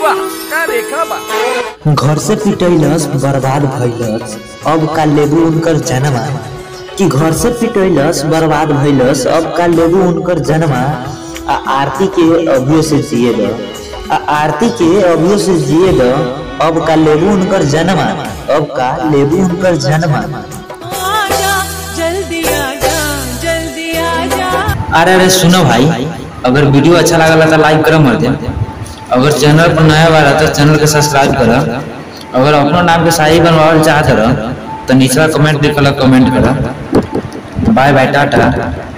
वाह का रेखा बा घर से पिटैलस बर्बाद भइलस अब का लेबू उनकर जनमा कि घर से पिटैलस बर्बाद भइलस अब का लेबू उनकर जनमा आ आरती के अभियो से जिए द आ आरती के अभियो से जिए द अब का लेबू उनकर जनमा अब का लेबू उनकर जनमा आजा जल्दी आजा जल्दी आजा अरे अरे सुनो भाई अगर वीडियो अच्छा लगला तो लाइक करो मर दे अगर चैनल पर नया बार तो चैनल के सब्सक्राइब करो अगर अपना नाम के शाही बनवावल चाहत रह तो निचला कमेंट लिखल कमेंट करो बाय बाय टाटा